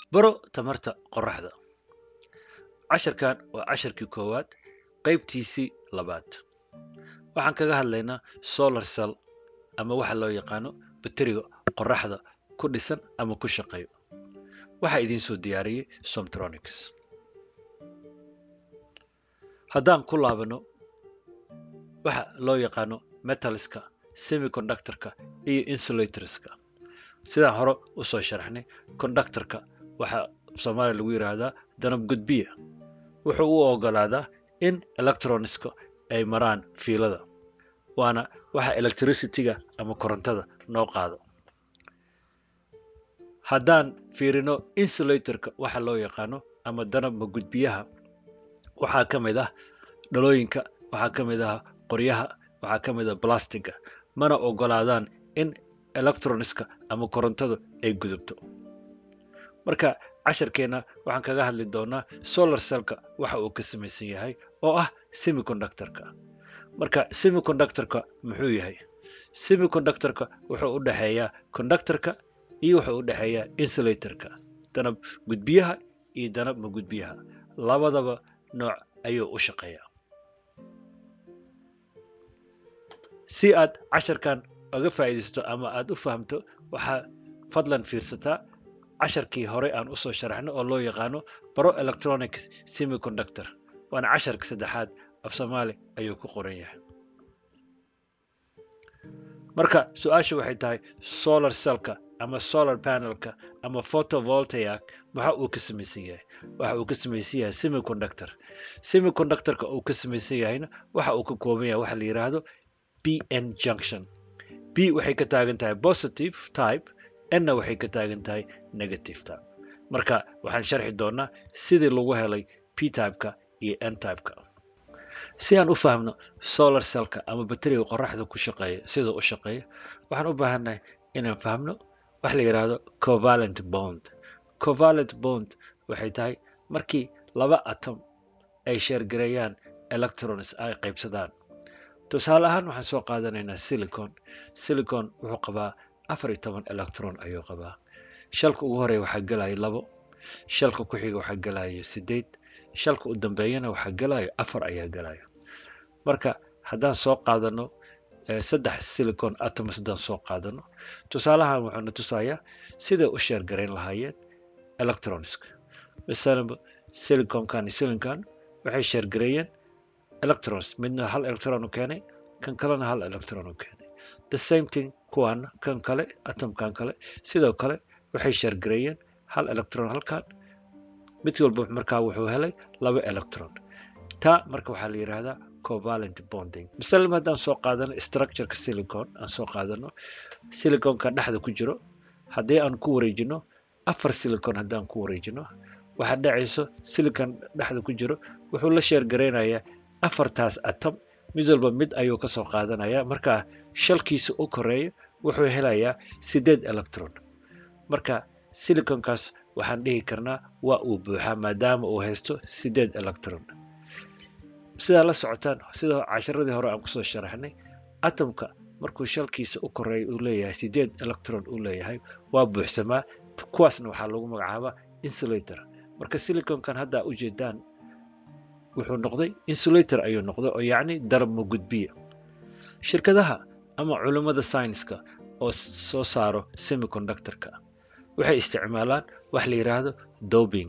baro tamarta qoraxda casharkan waa casharkii koowaad qaybtiisii labaad waxaan kaga hadlaynaa solar cell ama waxa loo yaqaano bateriga qoraxda ku dhisan ama ku shaqeeyo waxaa idiin soo diyaariyey somtronics haddaan ku laabano waxa loo yaqaano metalska semiconductorka iyo insulatorska sidaan hore usoo sharaxnay conductorka waxaa soomaaliya lagu yidhaahdaa danab gudbiya wuxuu u ogolaadaa in electronska ay maraan fiilada waana waxa electricityga ama korontada noo qaado haddaan fiirino insulatorka waxa loo yaqaano ama danabma gudbiyaha waxaa ka mid ah dhalooyinka waxaa ka mid ah qoryaha waxaa ka mid ah blastiga mana ogolaadaan in electronska ama korontadu ay gudubto marka casharkeenna waxaan kaga hadli doonaa solar cellka waxa uu ka samaysan yahay oo ah semiconductorka marka semiconductorka muxuu yahay semiconductorka wuxuu u dhexeeyaa conductorka iyo wuxuu u dhexeeyaa insulatorka danab gudbiyaha iyo danab ma gudbiyaha labadaba nooc ayuu u shaqeeyaa si aad casharkan oga faa'iidaysato ama aad u fahamto waxaa fadlan fiirsataa casharkii hore aan usoo sharaxno oo loo yaqaano baro electronics semiconductor waana casharka saddexaad af soomaali ayuu ku qoran yahay marka su-aasha waxay tahay solar cellka ama solar panelka ama photovoltaic waxa uu ka samaysan yahay waxa uu ka samaysan yahay semiconductor semiconductorka uu ka samaysan yahayna waxa uu ka kooban yahay waxa la yidhaahdo bn junction b waxay ka taagan tahay positive type nna waxay ka taagan tahay negative type marka waxaan sharxi doonaa sidii lagu helay p typeka iyo n typeka si aan u fahmno solar cellka ama bateriga qoraxda ku shaqeeya sida u shaqeeya waxaan u baahannahay inaan fahmno wax la yidhaahdo covalent bond covalent bond waxay tahay markii laba atom ay sheergareeyaan electrons ay qaybsadaan tusaale ahaan waxaan soo qaadanaynaa silicon silicon wuxuu qabaa afar iyo toban electron ayuu qabaa shalka ugu horeeya waxaa gelaya labo shalka ku xiga waxaa gelaya sideed shalka u dambeeyana waxaa gelayo afar ayaa gelaya marka haddaan soo qaadano saddex silicon atoms haddaan soo qaadano tusaalahan wuxuuna tusayaa siday u sheergarayn lahaayeen electronska masalan siliconkan iyo silicon waxay sheergareeyeen electrons midna hal electron u keenay kan kalena hal electron u keenay the same thing kuwaana kan kale atomkan kale sidoo kale waxay sheergareeyeen hal electron halkan mid walba markaa wuxuu helay laba electron taa marka waxaa la yidhaahdaa covalent bonding masalan haddaan soo qaadano structureka silicon aan soo qaadano siliconka dhexda ku jiro haddii aan ku wareejino afar silicon haddaan ku wareejino waxaa dhacayso silicon dhexda ku jiro wuxuu la sheergaraynayaa afartaas atom mid walba mid ayuu ka soo qaadanaya markaa shalkiisa u koreeya wuxuu helayaa sideed electron marka siliconkaas waxaan dhihi karnaa waa uu buuxaa maadaama uu haysto sideed electron sidaa la socotaan sida casharadii hore aan kusoo sharaxnay atomka markuu shalkiisa u koreeya uu leeyahay sideed electron uu leeyahay waa buuxsamaa kuwaasna waxaa lagu magacaabaa insulator marka siliconkan haddaa ujeedaan wuxuu noqday insulator ayuu noqday oo yacni darabma gudbiya shirkadaha ama culummada scienska oo soo saaro semiconductorka waxay isticmaalaan wax la yidhaahdo dobing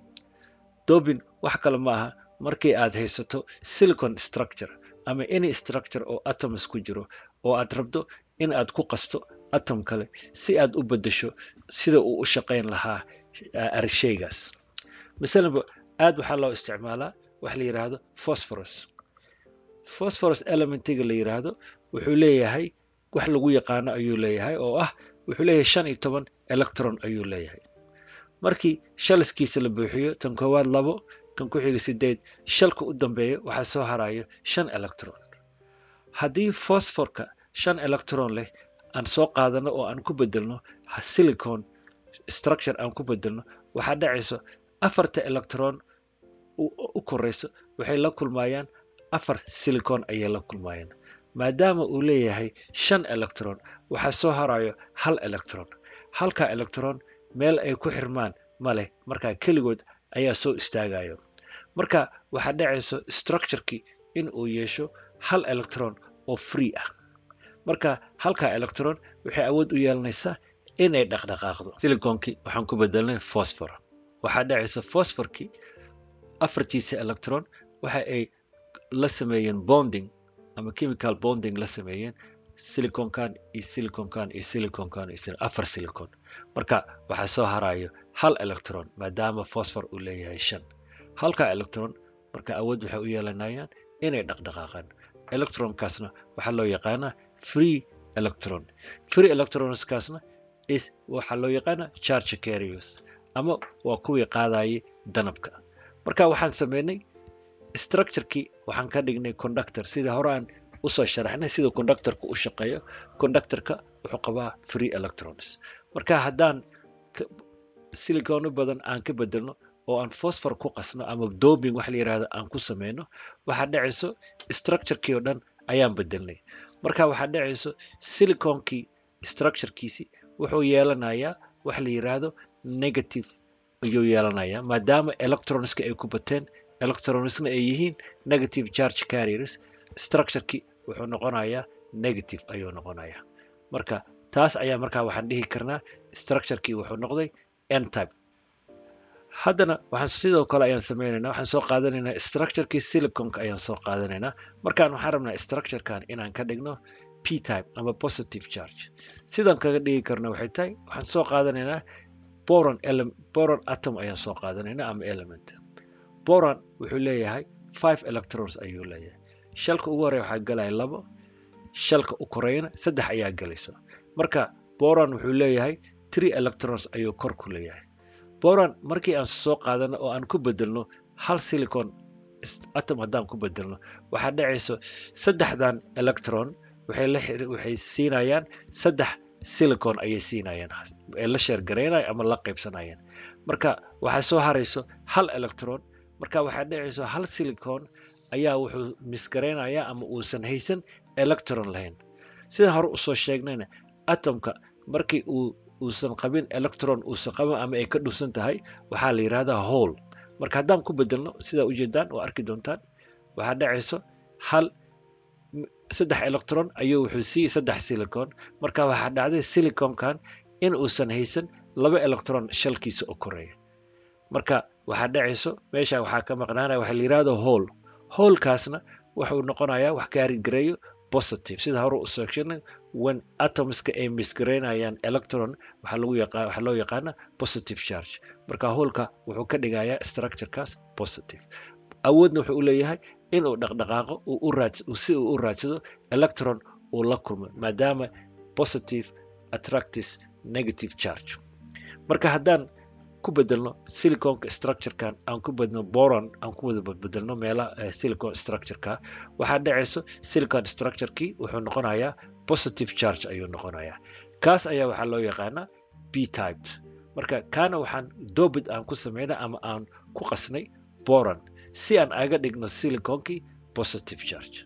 dobing wax kale ma aha markii aad haysato silicon structure ama any structure oo atoms ku jiro oo aad rabto in aad ku qasto atom kale si aad u beddesho sida uu u shaqayn lahaa shaygaas masalanba aad waxaa loo isticmaalaa wax la yidhaahdo phosphorus phosphorus elementiga la yidhaahdo wuxuu leeyahay wax lagu yaqaano ayuu leeyahay oo ah wuxuu leeyahay shan iyo toban electron ayuu leeyahay markii shaliskiisa la buuxiyo tan koowaad labo kan ku xiga sideed shalka u dambeeya waxaa soo harayo shan electron haddii phosphorka shan electron leh aan soo qaadano oo aan ku bedelno silicon structure aan ku bedelno waxaa dhacayso afarta electron u koreyso waxay la kulmayaan afar silicon ayay la kulmayaan maadaama uu leeyahay shan electron waxaa soo harayo hal electron halka electron meel ay ku xirmaan ma leh markaa keligood ayaa soo istaagayo marka waxaa dhacayso structurekii in uu yeesho hal electron oo free ah marka halkaa electron waxay awood u yeelanaysaa inay dhaqdhaqaaqdo siliconkii waxaan ku bedelnay phosphor waxaa dhacaysa phosphorkii afartiisa electron waxa ay la sameeyeen bonding ama chemical bonding la sameeyeen siliconkan iyo siliconkan iyo siliconkan iyo afar silicon marka waxaa soo harayo hal electron maadaama phosphor uu leeyahay shan halka electron marka awood waxay u yeelanayaan inay dhaqdhaqaaqaan electronkaasna waxaa loo yaqaanaa free electron free electronskaasna is waxaa loo yaqaanaa charge carriers ama waa kuwii qaadayay danabka marka waxaan sameynay structurekii waxaan ka dhignay conductor sida hore aan usoo sharaxnay sida conductorka u shaqeeyo conductorka wuxuu qabaa free electrons marka haddaan silicono badan aan ka bedelno oo aan phosphor ku qasno ama dobing wax la yirahdo aan ku sameyno waxaa dhacayso structurekii oo dhan ayaan bedelnay marka waxaa dhacayso siliconkii structurekiisi wuxuu yeelanayaa wax la yiraahdo negative ayuu yeelanayaa maadaama electronska ay ku bateen electronsna ay yihiin negative charge carriers structurekii wuxuu noqonayaa negative ayuu noqonayaa marka taas ayaa markaa waxaan dhihi karnaa structurekii wuxuu noqday n type haddana waxaan sidoo kale ayaan sameynaynaa waxaan soo qaadanaynaa structurekii siliconka ayaan soo qaadanaynaa markaan waxaan rabnaa structurekan inaan ka dhigno p type ama positive charge sidaan kaga dhigi karno waxay tahay waxaan soo qaadanaynaa boron boron atom ayaan soo qaadanaynaa ama element boron wuxuu leeyahay five electrons ayuu leeyahay shalka ugu horeya waxaa galaya labo shalka u koreeyana saddex ayaa galayso marka boron wuxuu leeyahay three electrons ayuu kor ku leeyahay boron markii aan soo qaadano oo aan ku bedelno hal silicon atom haddaan ku bedelno waxaa dhacayso saddexdan electron waxay la waxay siinayaan saddex silicon ayay siinayaan ee la sheergaraynaya ama la qaybsanayaan marka waxaa soo harayso hal electron marka waxaa dhacayso hal silicon ayaa wuxuu misgaraynayaa ama uusan haysan electron lahayn sida hore usoo sheegnayna atomka markii uu uusan qabin electron uusan qabin ama ay ka dhusan tahay waxaa la yidhahdaa hole marka haddaan ku bedelno sidaa ujeedaan oo arki doontaan waxaa dhacayso hal saddex electron ayuu wuxuu siiyey saddex silicon marka waxaa dhacday siliconkan in uusan haysan laba electron shalkiisa oo koreeya marka waxaa dhacayso meesha waxaa ka maqnaanaya waxaa la yidhahdo hole holekaasna wuxuu noqonayaa wax gaarigareeyo positive sida hore u sheegnay when atomska ay misgaraynayaan electron waxaa lagu yaqaan waxaa loo yaqaana positive charge marka holka wuxuu ka dhigayaa structurekaas positive awoodna wuxuu u leeyahay inuu dhaqdhaqaaqo uu u raad si uu u raadsado electron uu la kulmo maadaama positive attractis negative charge marka haddaan ku bedelno siliconka structurekan aan ku bedno boron aan ku wada bedelno meelaha silicon structureka waxaa dhacayso silicon structurekii wuxuu noqonayaa positive charge ayuu noqonayaa kaas ayaa waxaa loo yaqaanaa b typed marka kaana waxaan dobid aan ku sameynay ama aan ku qasnay boron si aan aga dhigno siliconkii positive charge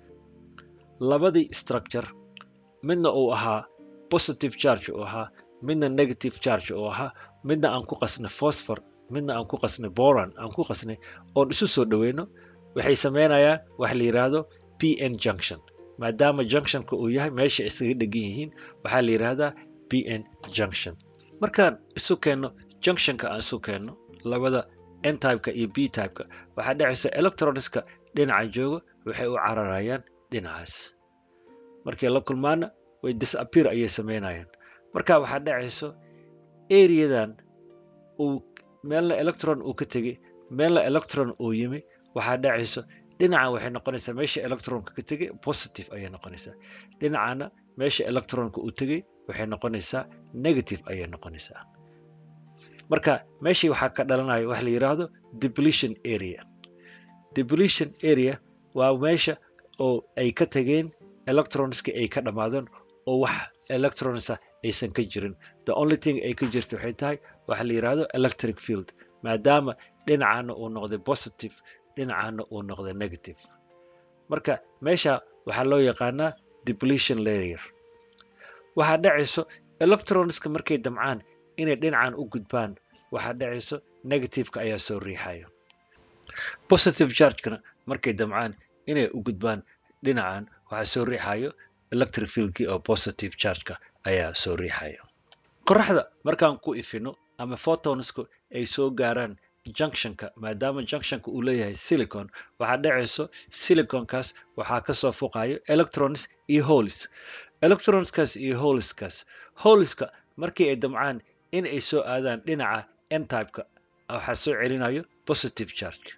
labadii structure midna uu ahaa positive charge uu ahaa midna negative charge uu ahaa midna aan ku qasnay phosphor midna aan ku qasnay boron aan ku qasnay oon isu soo dhoweyno waxay sameynayaan wax la yidhaahdo p n junction maadaama junctionka uu yahay meesha iskaga dhegan yihiin waxaa la yidhaahdaa p n junction markaan isu keenno junctionka aan isu keenno labada n typeka iyo b typeka waxaa dhacaysa electronska dhinaca jooga waxay u cararayaan dhinacaas markay la kulmaana way disappear ayay sameynayaan marka waxaa dhacayso areadan uu meelna electron uu ka tegey meelna electron uu yimi waxaa dhacayso dhinacan waxay noqonaysaa meesha electronka ka tegey positive ayay noqonaysaa dhinacana meesha electronka uu tegey waxay noqonaysaa negative ayay noqonaysaa marka meeshii waxaa ka dhalanaya wax la yidhaahdo depletion area depletion area waa meesha oo ay ka tegeen electronska ay ka dhammaadeen oo wax electronsa aysan ka jirin the only thing ay ka jirta waxay tahay waxa la yidhaahdo electric field maadaama dhinacana uu noqday positive dhinacana uu noqday negative marka meesha waxaa loo yaqaanaa depletion layer waxaa dhacayso electronska markay damcaan inay dhinacan u gudbaan waxaa dhacayso negativeka ayaa soo riixaya positive chargekana markay damcaan inay u gudbaan dhinacan waxaa soo riixayo electric fieldkii oo positive chargeka ayaa soo riixaya qoraxda markaan ku ifino ama photonsku ay soo gaaraan junctionka maadaama junctionka uu leeyahay silicon waxaa dhacayso siliconkaas waxaa kasoo fuqayo electrons iyo holis electronskaas iyo holiskaas holiska markii ay damcaan in ay soo aadaan dhinaca n-typeka waxaa soo celinayo positive charge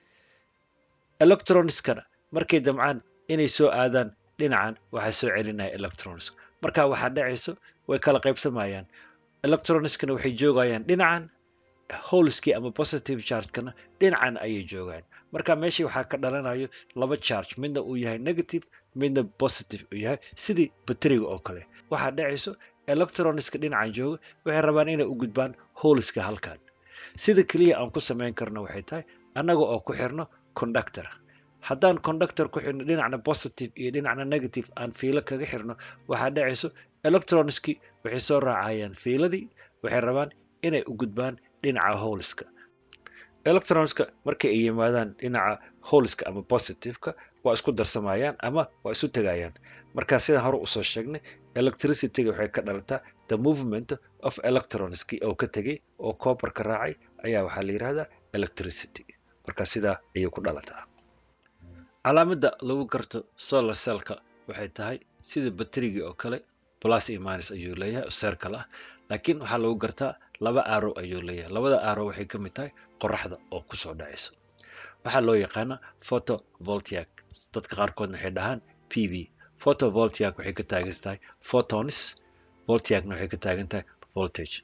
electronskana markay damcaan inay soo aadaan dhinacan waxaa soo celinaya electrons marka waxaa dhacayso way kala qaybsamayaan electronskana waxay joogayaan dhinacan holiskii ama positive chargekana dhinacan ayay joogaan marka meeshii waxaa ka dhalanayo laba charge midna uu yahay negative midna positive uu yahay sidii bateriga oo kale waxaa dhacayso electronska dhinacan jooga waxay rabaan inay u gudbaan holiska halkan sida keliya aan ku samayn karno waxay tahay annaga oo ku xirno conductor haddaan conductor ku xirno dhinacna positive iyo dhinacna negative aan fiilo kaga xirno waxaa dhacayso electronski waxay soo raacayaan fiiladii waxay rabaan inay u gudbaan dhinaca holiska electronska markay ay yimaadaan dhinaca holiska ama positiveka waa isku darsamayaan ama waa isu tegayaan marka sidaan hore usoo sheegnay electricityga waxay ka dhalataa the movement of electronski oo ka tegay oo copperka raacay ayaa waxaa la yidhahdaa electricity marka sidaa ayay ku dhalataa calaamada lagu garto solar cellka waxay tahay sida baterigii oo kale plus iyo minus ayuu leeyahay circle ah laakiin waxaa lagu gartaa laba arrow ayuu leeyahay labada arrow waxay ka mid tahay qoraxda oo kusoo dhacayso waxaa loo yaqaana photovoltaic dadka qaarkoodna waxay dhahaan p v photovoltaic waxay ka taagan tahay photons voltaicna waxay ka taagan tahay voltage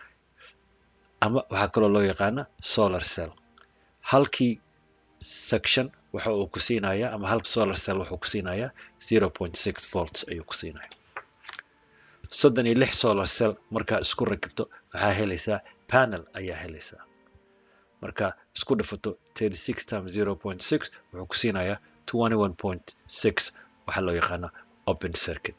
ama waxaa kaloo loo yaqaana solar cell halkii section waxa uu ku siinayaa ama halka solar cell wuxuu ku siinayaa zero point six volts ayuu ku siinaya soddon iyo lix solar cell markaa isku rakibto waxaa helaysaa panel ayaa helaysaa marka isku dhifato thirty six times zero point six wuxuu ku siinayaa twenty one point six waxaa loo yaqaana open circuit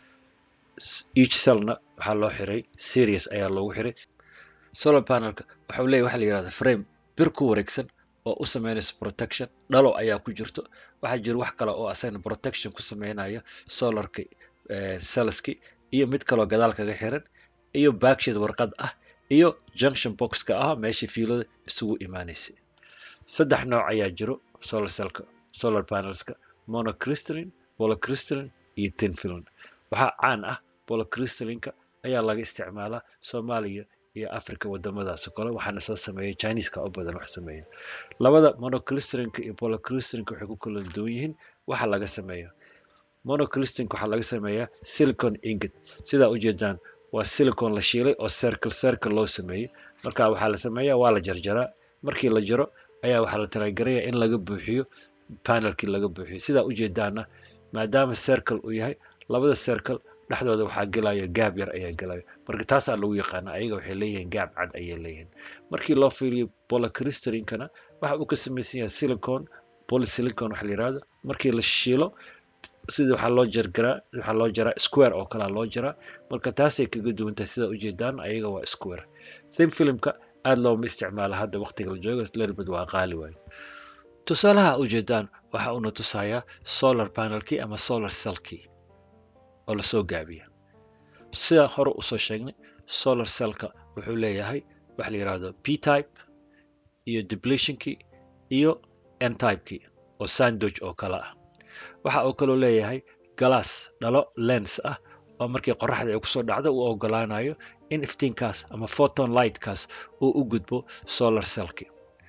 each cellna waxaa loo xiray series ayaa loogu xiray solar panelka waxau leeyahy waxa la yihahda frame bir ku wareegsan oo u sameynaysa protection dhalo ayaa ku jirto waxaa jira wax kale oo asagna protection ku sameynaya solarka cellski iyo mid kaloo gadaal kaga xiran iyo backsheed warqad ah iyo junction boxka ah meeshii fiilada isugu imaanaysay saddex nooc ayaa jiro solar cellka solar panelska monocrystalline polycrystalline iyo tin film waxaa caan ah polycrystallineka ayaa laga isticmaalaa soomaaliya iyo africa wadamadaas kale waxaana soo sameeyay chineska u badan wax sameeya labada monocrystallinka iyo polycrystallinka waxay ku kala duwan yihiin waxa laga sameeya monocrystallinka waxaa laga sameeyaa silicon ingot sidaa ujeedaan waa silicon la shiilay oo circle circle loo sameeyey marka waxaa la sameeyaa waa la jarjaraa markii la jaro ayaa waxaa la talagaraya in laga buuxiyo panelkii laga buuxiyo sidaa ujeedaana maadaama circle uu yahay labada circle dhexdooda waxaa gelaya gaab yar ayaa gelaya marka taasaa lagu yaqaana ayaga waxay leeyihiin gaab cad ayay leeyihiin markii loo fiiriyo polycrystallinkana waxa uu ka samaysan yahay silicon polysilicon waxa la yirahdo markii la shiilo sida waxaa loo jargaraa waxaa loo jaraa square oo kalea loo jaraa marka taasay kaga duwan tahay sida ujeedaan ayaga waa square thin filmka aada looma isticmaalo hadda waqtiga la joogo lerbad waa qaali waayo tusaalaha ujeedaan waxa uuna tusayaa solar panelkii ama solar cellkii oo lasoo gaabiya sida hore usoo sheegnay solar cellka wuxuu leeyahay waxa la yidhaahdo p type iyo depletionkii iyo n typekii oo sandwich oo kale ah waxa uu kaloo leeyahay galaas dhalo lens ah oo markii qoraxda ay kusoo dhacdo uu ogolaanayo in iftiinkaas ama photon lightkaas uu u gudbo solar cellki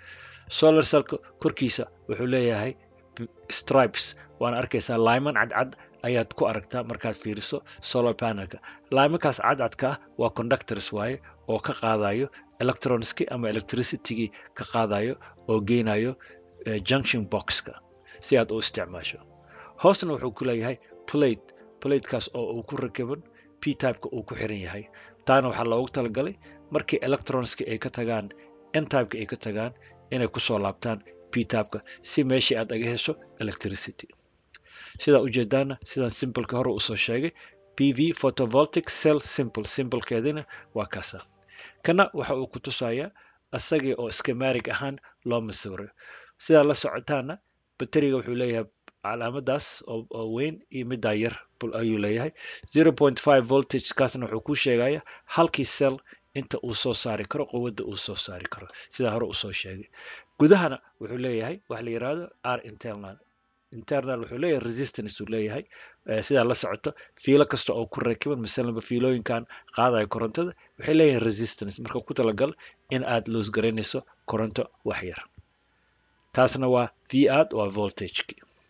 solar cellka korkiisa wuxuu leeyahay stripes waana arkaysaa lyman cadcad ayaad ku aragtaa markaad fiiriso solar panelka lymankaas cadcadka ah waa conductors waaye oo ka qaadayo electronski ama electricitygii ka qaadayo oo geynayo junction boxka si aad u isticmaasho hoosna wuxuu ku leeyahay plate platekaas oo uu ku rakiban p typeka uu ku xiran yahay taana waxaa loogu talagalay markii electronski ay ka tagaan n typeka ay ka tagaan inay kusoo laabtaan p typeka si meeshii aad aga hesho electricity sidaa ujeedaana sidaan simpleka hore usoo sheegay p v photovoltic cell simple simplekeedina waa kaasa kana waxa uu ku tusayaa asagii oo schematic ahaan loo masawiro sidaa la socotaana bateriga wuxuu leeyahay calaamadaas oo weyn iyo middaa yar ayuu leeyahay zero point five voltage kaasna wuxuu kuu sheegaya halkii cell inta uu soo saari karo quwadda uu soo saari karo sidaa hore usoo sheegay gudahana wuxuu leeyahay waxa la yidhaahdo r internal internal wuxuu leeyahay resistance uu leeyahay sidaa la socoto fiilo kasta oo ku rakiban masalanba fiilooyinkan qaadaya korontada waxay leeyahay resistance marka ku talagal in aad loos garaynayso koronto wax yar taasna waa v aad waa voltageki